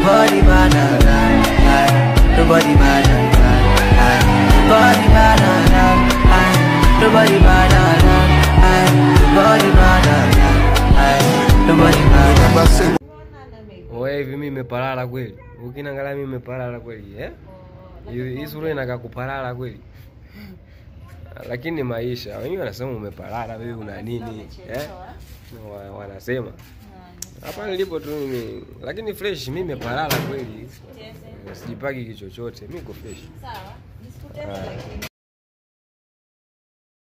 Nobody better than I. Nobody better than I. Nobody better than I. Nobody better than I. Nobody better than I. Nobody better than Oe hivi mimi nimepalala kweli. Ukiniangalia mimi nimepalala kweli, eh? Hii hii sura inakaa kupalala kweli. Lakini ni maisha. Wengi wanasema umepalala wewe una nini? Eh? Wa- Wanasema. Hapa nilipo tu mimi. Lakini fresh mimi nimepalala kweli. Sijipaki kichochote. Mimi niko fresh. Sawa. Nisikutane lakini.